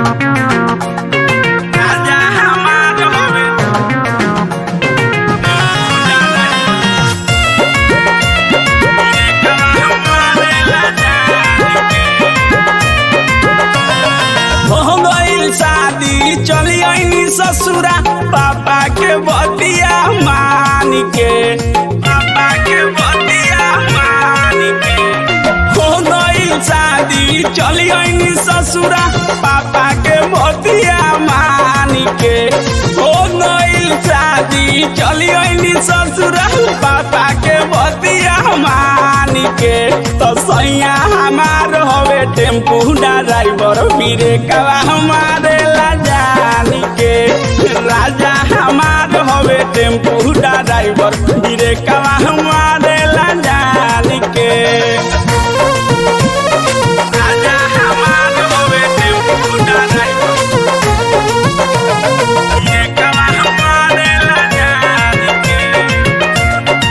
राजा हमार हवे हो गइल शादी चली आईनी ससुरा पापा के बतिया मान के पापा के बतिया मान के हो गइल शादी चली आईनी ससुरा पापा के बतिया मान के हो गइल शादी चली आईनी ससुरा पापा के बतिया मान के तो सैया हमार हवे टेम्पू ड्राइवर बीरे कवा हमारे ला जानी के राजा हमार हवे टेम्पू ड्राइवर बीरे कवा हमारे ला जानी के राजा हमार हवे टेम्पू ड्राइवर बीरे कवा हमारे ला जानी के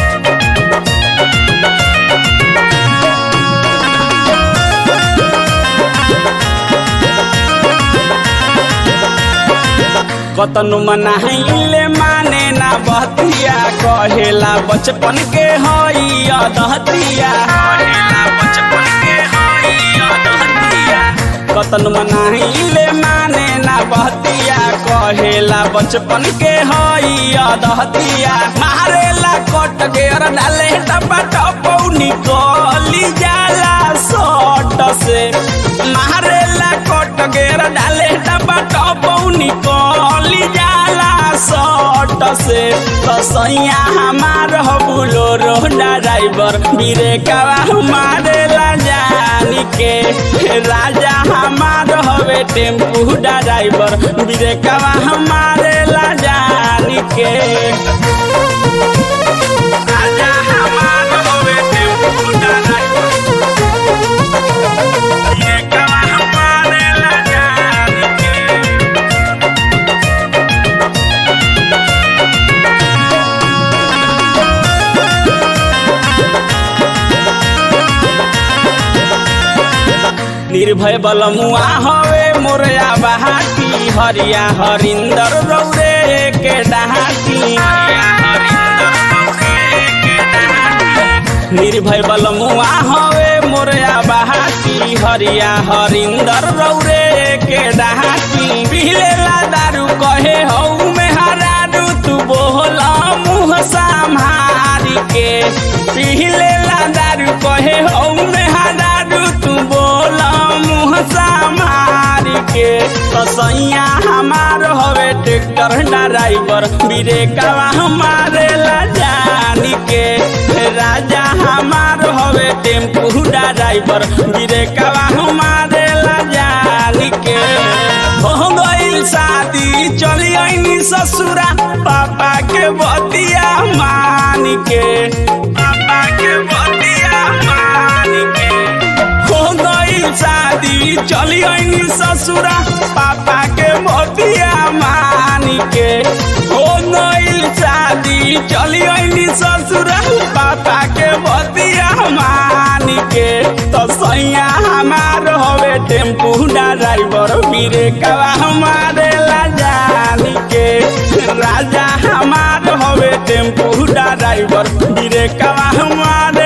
कतनु मनाहिले माने ना बहतिया कहेला बचपन के हई अदहतिया कहेला बचपन के हई अदहतिया कतनु मनाहिले माने ना बहतिया कहेला बचपन के हई अदहतिया मारेला कट गेर डाले टपा टपौ निकली जाला सट से मारेला कट गेर डाले टपा टपौ निकली जाला सट से तो सैया हमार हो बुलोरो ड्राइवर बीरे कवा हमारे ला जानी के राजा हमार हवे टेम्पू ड्राइवर बीरे कवा हमारे ला जानी के राजा हमार हवे टेम्पू ड्राइवर बीरे कवा हमारे ला जानी के निर्भय बलमुआ हवे मोरया बहाती हरिया हरिंदर रौरे के डहाती निर्भय बलमुआ हवे मोरया बहाती हरिया हरिंदर रौरे के डहाती पिहलेला दारू कहे हऊ में हरारू तू बोला मुँह संभारी के पिहलेला दारू कहे हऊ में हरारू तू बोला मुँह संभारी के कसैया हमार हवे ट्रैक्टर ड्राइवर बीरे कवा हमारे ला जानी के राजा हमार हवे टेम्पू ड्राइवर बीरे कवा हमारे ला जानी के हो गइल शादी चली आईनी ससुरा पापा के बतिया मान के पापा के बतिया मान के हो गइल शादी चली आईनी ससुरा पापा के बतिया मान के हो गइल शादी चली आईनी ससुरा पापा के बतिया मान के तो सैया हमार हवे टेम्पू ड्राइवर बीरे कवा हमारे ला जानी के राजा हमार हवे टेम्पू ड्राइवर बीरे कवा हमारे